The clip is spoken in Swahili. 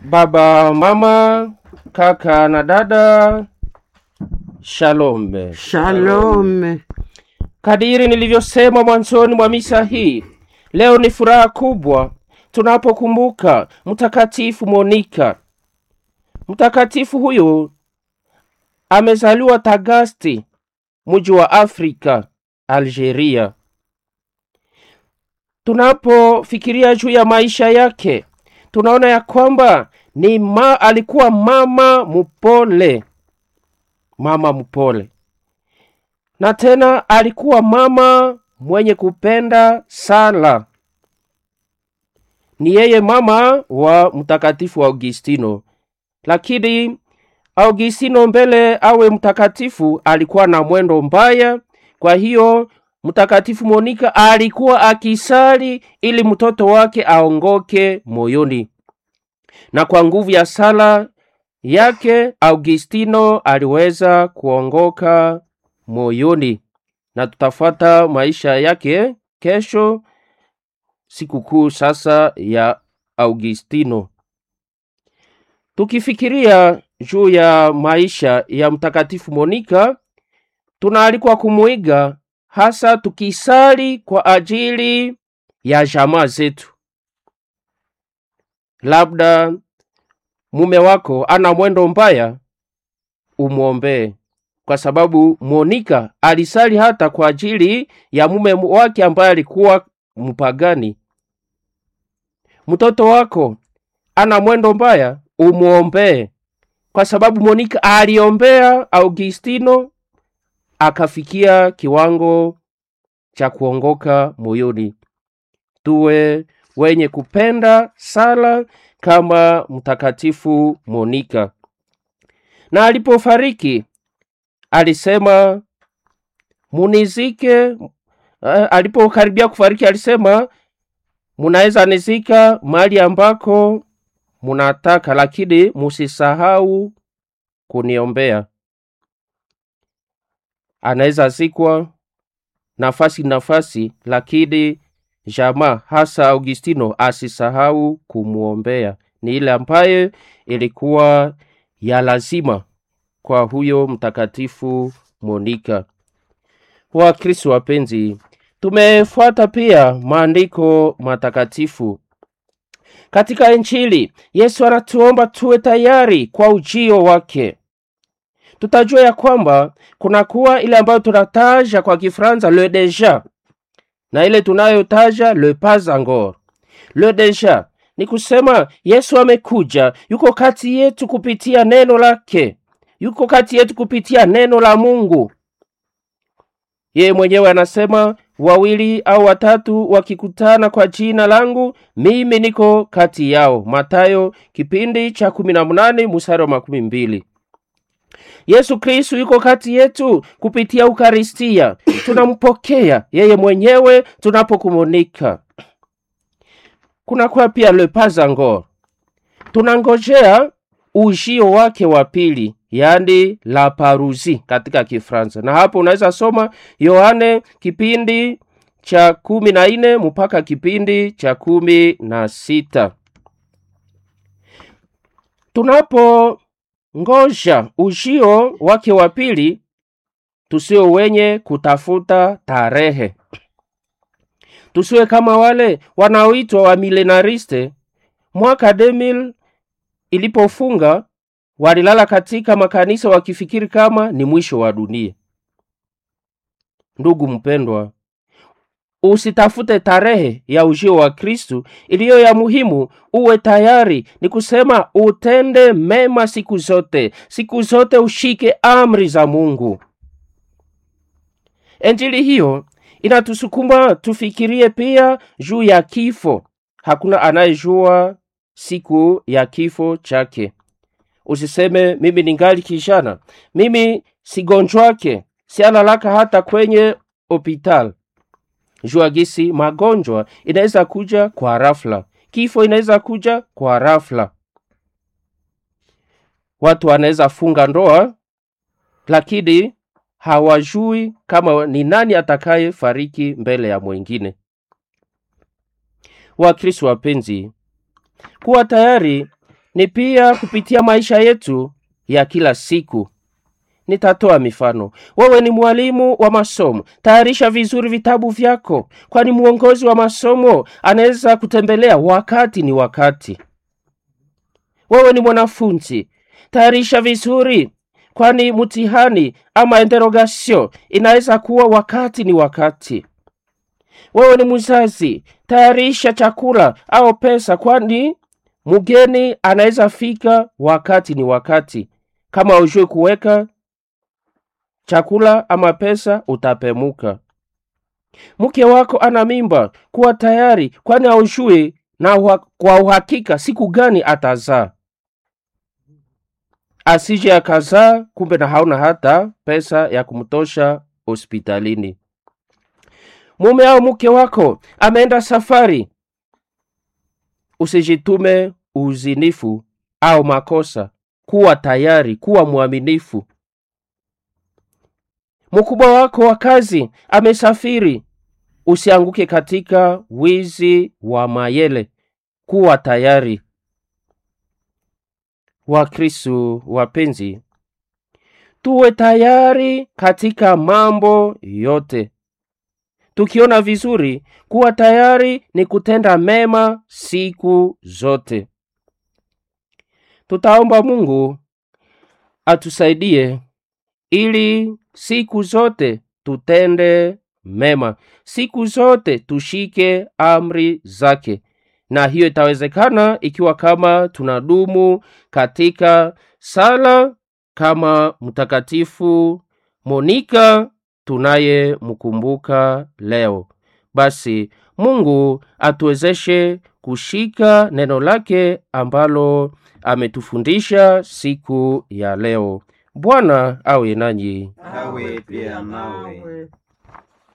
Baba, mama, kaka na dada, shalom. Shalom. Kadiri nilivyosema mwanzoni mwa misa hii, leo ni furaha kubwa tunapokumbuka Mtakatifu Monika. Mtakatifu huyu amezaliwa Tagasti, mji wa Afrika, Algeria. Tunapofikiria juu ya maisha yake, tunaona ya kwamba ni ma, alikuwa mama mpole, mama mpole na tena alikuwa mama mwenye kupenda sala. Ni yeye mama wa mtakatifu Augustino, lakini Augustino mbele awe mtakatifu alikuwa na mwendo mbaya. Kwa hiyo mtakatifu Monika alikuwa akisali ili mtoto wake aongoke moyoni, na kwa nguvu ya sala yake Augustino aliweza kuongoka moyoni na tutafuata maisha yake kesho, sikukuu sasa ya Augustino. Tukifikiria juu ya maisha ya mtakatifu Monika, tunaalikwa kumuiga, hasa tukisali kwa ajili ya jamaa zetu. Labda mume wako ana mwendo mbaya, umwombee kwa sababu Monika alisali hata kwa ajili ya mume wake ambaye alikuwa mpagani. Mtoto wako ana mwendo mbaya, umwombee, kwa sababu Monika aliombea Augustino akafikia kiwango cha kuongoka moyoni. Tuwe wenye kupenda sala kama mtakatifu Monika. Na alipofariki alisema munizike. Uh, alipokaribia kufariki alisema munaweza nizika mahali ambako munataka, lakini musisahau kuniombea. Anaweza zikwa nafasi nafasi, lakini jamaa hasa Augustino asisahau kumwombea. Ni ile ambaye ilikuwa ya lazima kwa huyo mtakatifu Monika. Wakristo wapenzi, tumefuata pia maandiko matakatifu katika Injili. Yesu anatuomba tuwe tayari kwa ujio wake. Tutajua ya kwamba kunakuwa ile ambayo tunataja kwa Kifaransa le deja na ile tunayotaja le pas encore. Le deja ni kusema Yesu amekuja, yuko kati yetu kupitia neno lake yuko kati yetu kupitia neno la Mungu. Yeye mwenyewe anasema wawili au watatu wakikutana kwa jina langu, mimi niko kati yao. Matayo kipindi cha kumi na munane mstari wa makumi mbili. Yesu Kristu yuko kati yetu kupitia Ukaristia, tunampokea yeye mwenyewe tunapokumunika. Kunakuwa pia le pas encore, tunangojea ujio wake wa pili yaani la parusi katika Kifransa, na hapo unaweza soma Yohane kipindi cha kumi na nne mpaka kipindi cha kumi na sita. Tunapongoja ujio wake wa pili, tusio wenye kutafuta tarehe, tusiwe kama wale wanaoitwa wa milenariste. Mwaka 2000 ilipofunga walilala katika makanisa wakifikiri kama ni mwisho wa dunia. Ndugu mpendwa, usitafute tarehe ya ujio wa Kristu. Iliyo ya muhimu, uwe tayari, ni kusema utende mema siku zote, siku zote ushike amri za Mungu. Injili hiyo inatusukuma tufikirie pia juu ya kifo. Hakuna anayejua siku ya kifo chake. Usiseme mimi ningali kijana, mimi sigonjwake, sialalaka hata kwenye hopital. Jua gisi magonjwa inaweza kuja kwa rafla, kifo inaweza kuja kwa rafla. Watu wanaweza funga ndoa, lakini hawajui kama ni nani atakaye fariki mbele ya mwingine. Wakristo wapenzi, kuwa tayari ni pia kupitia maisha yetu ya kila siku. Nitatoa mifano. Wewe ni mwalimu wa masomo, tayarisha vizuri vitabu vyako, kwani mwongozi wa masomo anaweza kutembelea wakati ni wakati. Wewe ni mwanafunzi, tayarisha vizuri, kwani mtihani ama interrogatio inaweza kuwa wakati ni wakati. Wewe ni mzazi, tayarisha chakula au pesa, kwani mgeni anaweza fika wakati ni wakati. Kama ujue kuweka chakula ama pesa, utapemuka. Mke wako ana mimba, kuwa tayari, kwani haujui na uha, kwa uhakika siku gani atazaa, asije akazaa kumbe na hauna hata pesa ya kumtosha hospitalini. Mume au mke wako ameenda safari, usijitume uzinifu au makosa. Kuwa tayari, kuwa mwaminifu. Mkubwa wako wa kazi amesafiri, usianguke katika wizi wa mayele. Kuwa tayari. Wakristo wapenzi, tuwe tayari katika mambo yote. Tukiona vizuri, kuwa tayari ni kutenda mema siku zote. Tutaomba Mungu atusaidie ili siku zote tutende mema, siku zote tushike amri zake, na hiyo itawezekana ikiwa kama tunadumu katika sala kama Mtakatifu Monika tunayemkumbuka leo. Basi Mungu atuwezeshe kushika neno lake ambalo ametufundisha siku ya leo. Bwana awe nanyi. Nawe pia nawe.